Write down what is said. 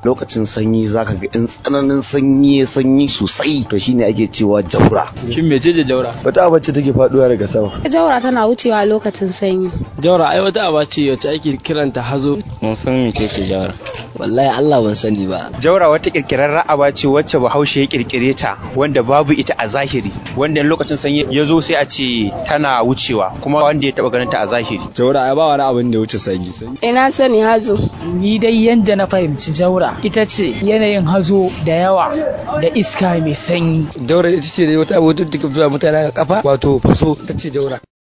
lokacin sanyi zaka ga in tsananin sanyi ya sanyi sosai to shine ake cewa jaura shin mece ce jaura wata abacce take faduwa daga sama jaura tana wucewa lokacin sanyi jaura ai wata aba ce wacce ake kiranta hazo mun san mece ce jaura wallahi Allah ban sani ba jaura wata kirkirar aba ce wacce bahaushe ya kirkire ta wanda babu ita a zahiri wanda lokacin sanyi ya zo sai a ce tana wucewa kuma wanda ya taba ganin ta a zahiri jaura ai ba wani abin da wuce sanyi ina sani hazo ni dai yanda na fahimci jaura ita ce yanayin hazo da yawa da iska mai sanyi jaura ita ce wata abu da take fitowa mutane a kafa wato faso ita ce jaura